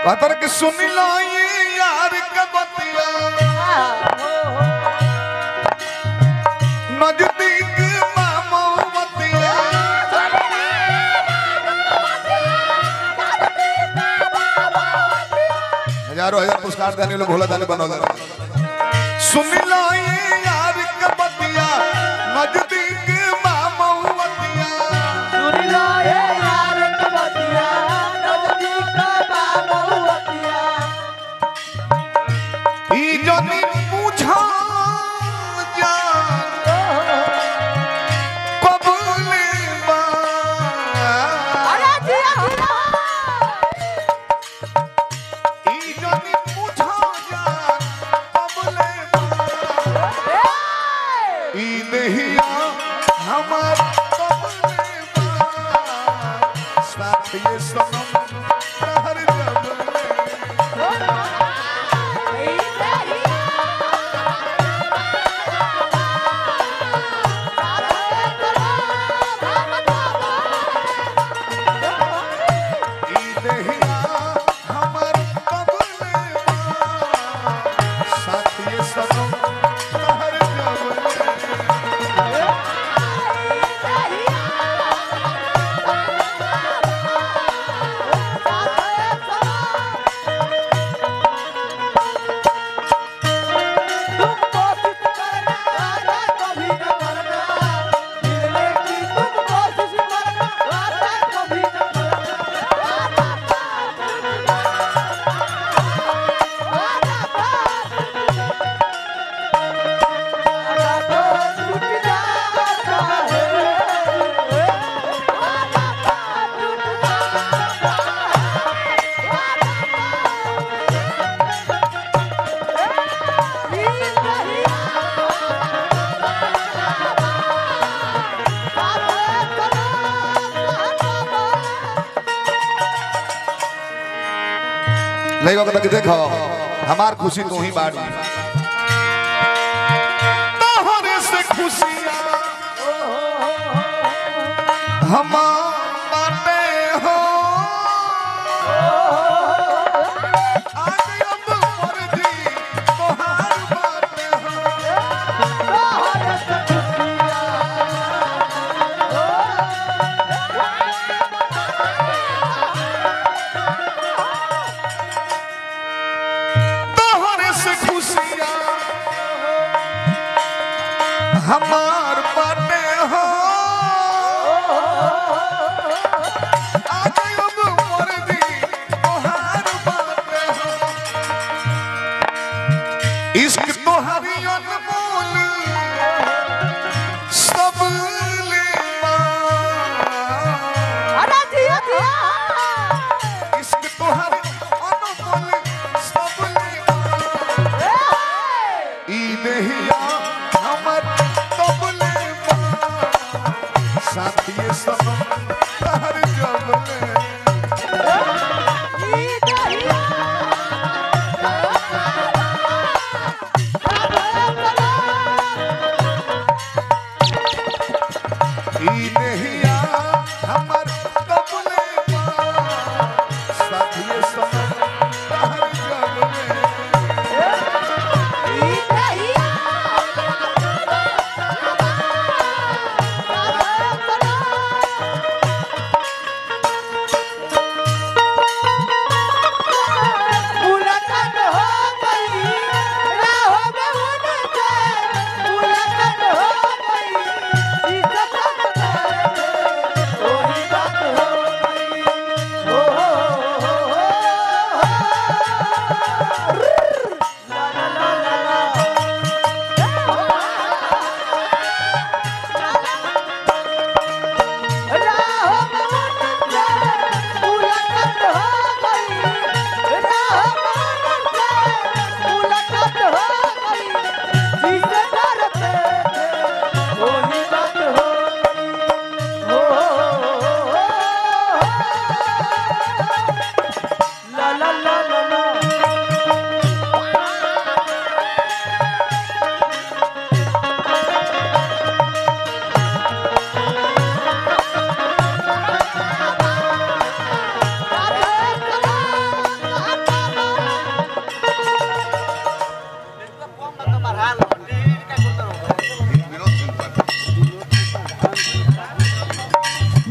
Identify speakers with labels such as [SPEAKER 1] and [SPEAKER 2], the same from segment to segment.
[SPEAKER 1] पतर के सुन लो ये यार के बतिया नजदीक मामवतिया हजारों हजार पुरस्कार देने लोग भोला दानी बनौले सुन लो ये यार के बतिया नजदीक मामवतिया ई जनी पूछा जा कबूले बा ई जनी पूछा जा कबूले बा ई दहिया हमार कबूले बा साथ ये सनम हर जबले ई दहिया हमार कबूले बा साथ ये सनम हर जबले नहीं वक्त तक देखो हमार खुशी तू ही बाड़ी तोहरे से खुशियां हमार बाटे हो आज अब मर्जी तोहार बाटे हो तोहरे से खुशियां हमार बाटे हो आज अब मर्जी तोहार बाटे हो इश्क तोहारी अनमोल सब लेवा इश्क तोहारी अनमोल सब लेवा ई देहिया हमर तब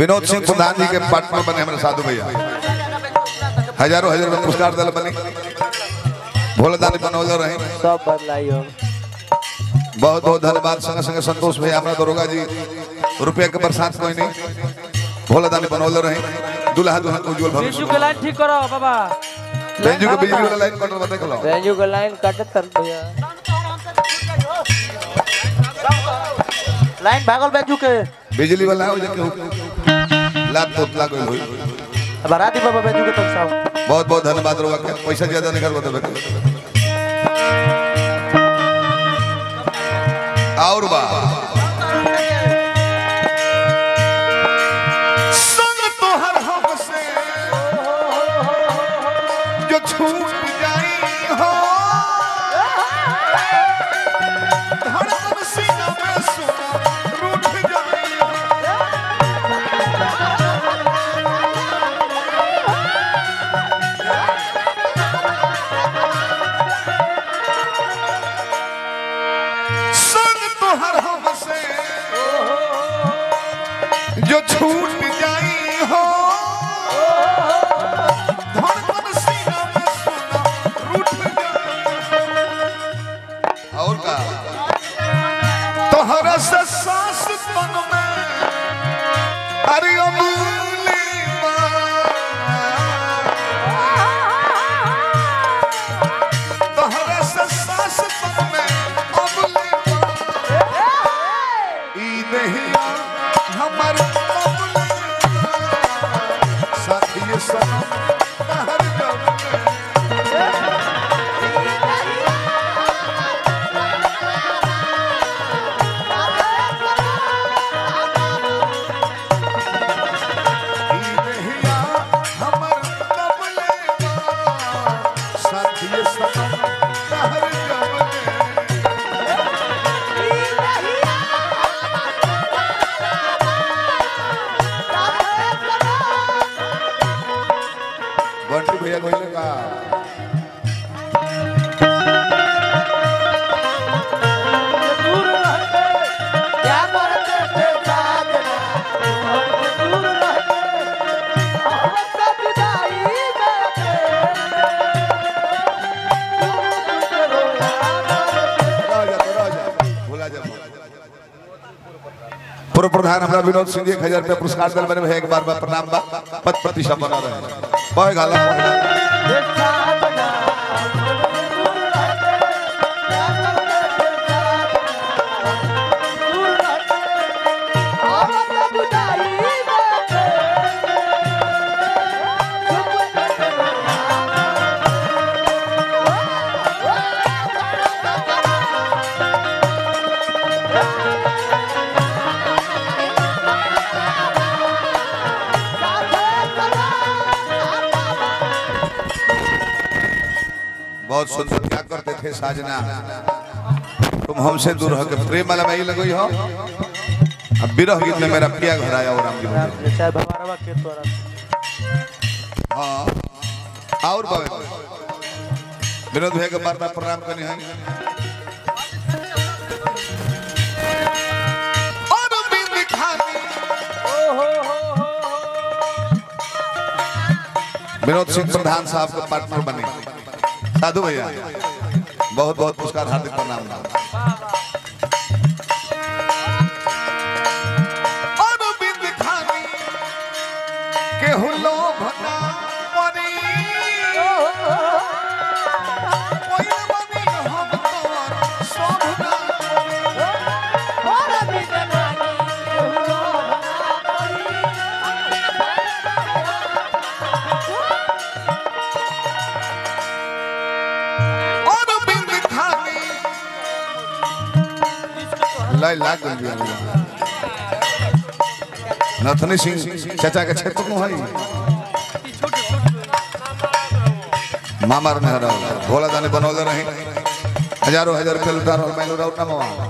[SPEAKER 1] विनोद सिंह प्रधान जी के पार्टनर बने हमारे साधु भैया हजारों हजार रुपये पुरस्कार दल बने भोला दानी बनौले रहे
[SPEAKER 2] सब बदलाई हो
[SPEAKER 1] बहुत बहुत धन्यवाद संगे संगे संतोष भैया हमारा दरोगा जी रुपया के बरसात कोई नहीं भोला दानी बनौले रहे दुल्हा दुल्हन को उज्जवल
[SPEAKER 3] बीजू
[SPEAKER 1] भविष्य
[SPEAKER 3] के लाइन ठीक करो बाबा
[SPEAKER 1] बेंजू के बिजली वाला लाइन कटर बता लो
[SPEAKER 2] रेंजू का लाइन काटे तर भैया लाइन भागल बेंजू के
[SPEAKER 1] बिजली वाला हो जाके लाभ तो लाग होई
[SPEAKER 2] बराती बाबा बेंजू के तक साहब
[SPEAKER 1] बहुत बहुत धन्यवाद रोगा के पैसा ज्यादा नहीं करवा देबे और बा संग तोहर हमसे जो छूट जाई हो धड़कन सीना में सुना रूठ जाई हो संग तोहर हमसे जो छूट जाई हो धड़कन सीना में सुना रूठ जाई और का तोहरा से सांस तन में अरे अमूली तोहरा से सांस तन में अमूली ई नहीं हमर अमूली साथी सनम हर गम हिया हमर तबले साथी सनम हर गम बंटी भैया कोई का
[SPEAKER 3] दूर रहते
[SPEAKER 2] क्या करते थे साजना
[SPEAKER 3] दूर रहते
[SPEAKER 2] हमसे विदाई
[SPEAKER 1] राजा तो राजा भूला जा पूर्व प्रधान हमरा विनोद सिंह जी एक हजार रुपया पुरस्कार दल बने भैया एक बार बार प्रणाम बा पद प्रतिष्ठा बना रहे बह गाला बहुत सुंदर क्या करते थे साजना तुम हमसे दूर हो के प्रेम वाला में ही लगई हो अब विरह गीत में मेरा पिया घर आया और राम जी बोले
[SPEAKER 2] चाहे भवारवा के तोरा
[SPEAKER 1] हाँ और बाबे विनोद भैया के बार बार प्रणाम करनी है और बिंद खानी विनोद सिंह प्रधान साहब के पार्टनर बने साधु भैया बहुत बहुत पुरस्कार हार्दिक प्रणाम और बिंद खानी केहू लोभ ना परी कोई बनी हम तोर शोभ ना परी। और बिंद खानी लाई लाग गई बिया नथनी सिंह चाचा के क्षेत्र में है मामर में हरा भोला दाने बनौले रही हजारों हजार रुपये लुटा रहा मैं लुटा उठा मवा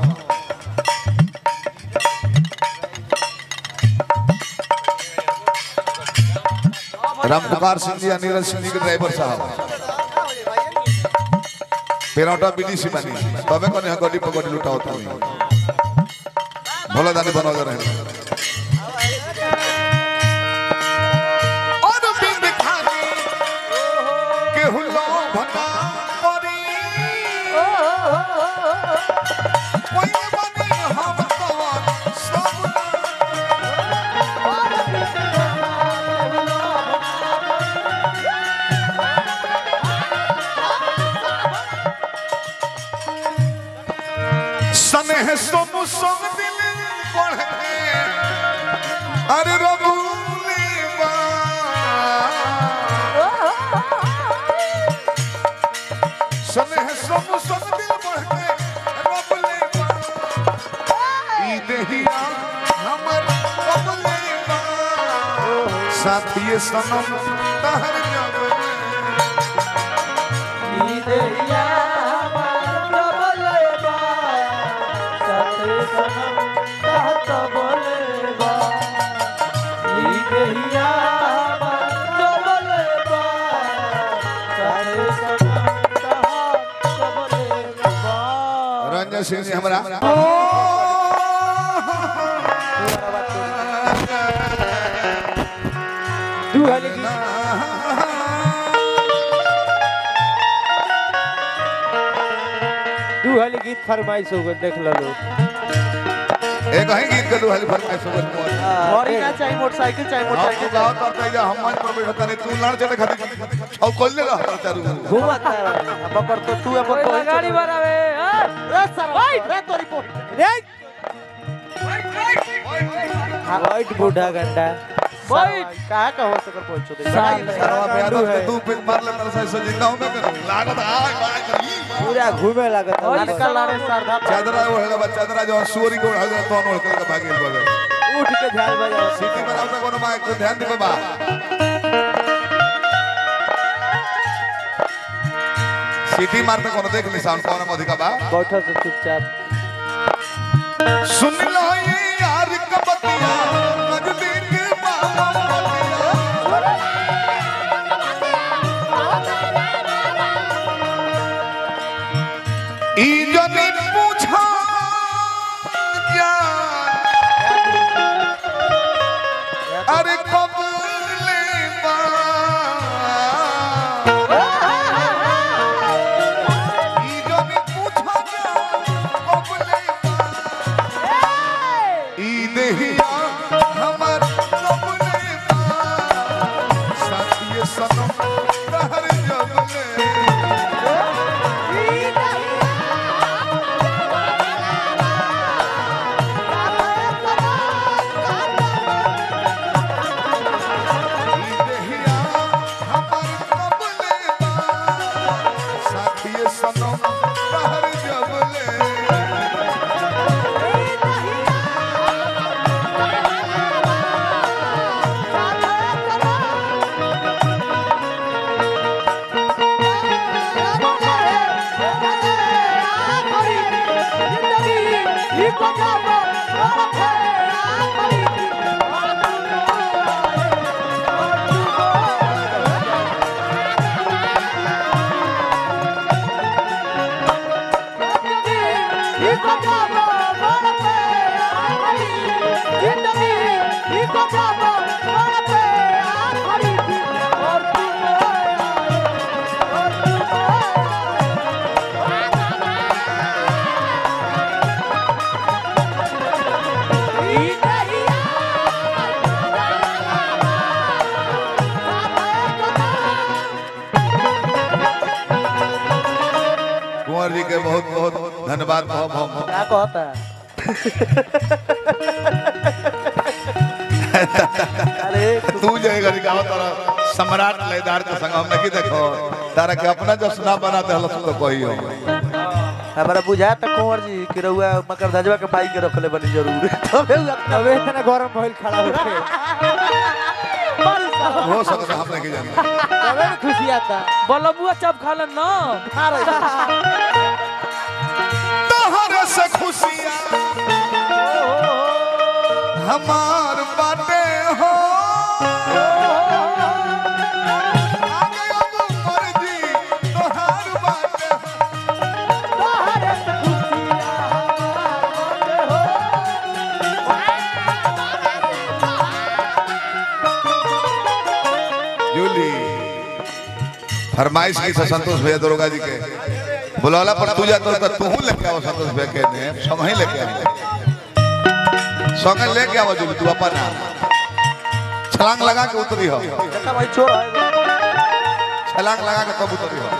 [SPEAKER 1] राम कुमार सिंह जी नीरज सिंह जी के ड्राइवर साहब पेरौटा बीडीसी बनी तबे कोने यहाँ गड्डी पकड़ी लुटा होता नहीं भोला दानी बनौले रहे भना परी कोई बनी हम कौन सब स्नेह सोम सोम दिल बढ़ के अरे रबूली स्नेह सोम सोम दिल बढ़ के रबूली ई देहिया हमर रबूली साथिए सनम तहर जब
[SPEAKER 3] ई देहिया हमार डबलेबा साथे सनम कहत बोलेबा ई देहिया हमार डबलेबा साथे सनम कहत बोलेबा
[SPEAKER 1] रंजन सिंह जी हमरा
[SPEAKER 3] दू हाली गीत दू हाली गीत फरमाइश हो गए देख लो
[SPEAKER 1] एक ही गीत के दुहाली फरमाइश हो गई
[SPEAKER 2] घड़ी ना चाहिए मोटरसाइकिल चाहिए
[SPEAKER 1] हम
[SPEAKER 2] मोटरसाइकिल
[SPEAKER 1] तो गाँव करते जा हम मंच पर बैठा नहीं तू लड़ चले खाती छौ कोल्ले रह चारू
[SPEAKER 2] घूमत बकर तो तू अपन
[SPEAKER 3] कोई गाड़ी बनावे हाँ?
[SPEAKER 2] रे सर रे तोरी पो रे
[SPEAKER 3] वाइट बूढ़ा गंडा वाइट
[SPEAKER 2] कहां का हो सकर पहुंचो दे
[SPEAKER 3] साल
[SPEAKER 2] लड़ाई
[SPEAKER 1] सरवा पे
[SPEAKER 3] गांडू
[SPEAKER 1] आदत
[SPEAKER 3] है।
[SPEAKER 1] के दू पे मार ले तर से सो जिंदा हूं मैं कर लागत आय बाय करी
[SPEAKER 3] पूरा घूमे लागत है।
[SPEAKER 2] लाने का लाने सरधा
[SPEAKER 1] चादरा ओढ़ेगा बच्चा चादरा जो सुअरी को ओढ़ा तो ओढ़ के भागे बगे
[SPEAKER 3] उठ के ध्यान बजाओ
[SPEAKER 1] सिटी बनावता कोनो माइक तो ध्यान दे बाबा सिटी मारते कोनो देख ली साउंड कौन अधिका बा
[SPEAKER 3] बैठो से चुपचाप
[SPEAKER 1] सुन लो ये यार कबतिया नजदीक बाबा ई जनी पूछा जान अरे कब ले बा ई जनी पूछा जान कब ले बा ई देहिया हमर कब ले बा साथिए सनम तहर जब ले देहिया हमर कबले बा साथिए सनम तहर जबले कुंवर जी के बहुत बहुत धन्यवाद बहुत बहुत
[SPEAKER 2] क्या कहता अरे
[SPEAKER 1] तू जाएगा गाँव तारा सम्राट लेदार के संग हम नहीं देखो तारा के अपना जो सुना बना दे हलस तो कही हो
[SPEAKER 2] हमारा बुझाया था कुंवर जी कि रउआ मकर धजवा के बाई के रखले बनी जरूर तबे उ अपना
[SPEAKER 3] तबे इतना गरम भइल खड़ा होके
[SPEAKER 1] हो सकता हम नहीं जानते
[SPEAKER 3] तबे न खुशी आता बलबुआ चप खा ले ना
[SPEAKER 1] तोहरे से खुशियाँ हमार बाटे हो आगे अब मर्जी तोहार बाटे हो। जूली फरमाइश की से संतोष भैया दरोगा जी के बुलाला पर तू जातो तो तू लेके आओ संतोष भैया के ने संग ही लेके आओ संग लेके आओ जो तू अपन आ। छलांग लगा के उतरी हो
[SPEAKER 2] देखा भाई चोर है
[SPEAKER 1] छलांग लगा के तब उतरी हो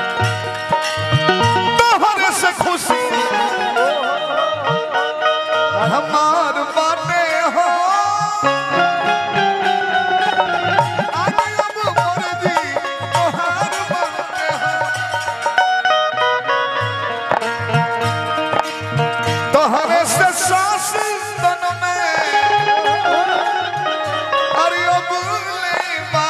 [SPEAKER 1] तोहरे से खुशी हमार बाटे हो आगे अब मर्जी तोहार बाटे हो तोहरे से सांस तन में अरे अब ले बा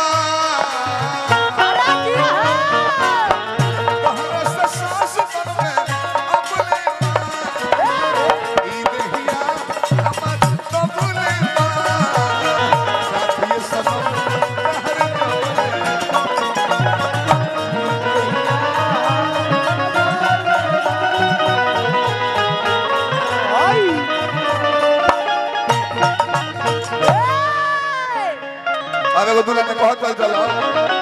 [SPEAKER 1] तोहरे से सांस तन में अब ले बा ई देहिया हमर अब ले बा साथी सनम तहरे अब एगो दुल्हन ने कहत चल चलो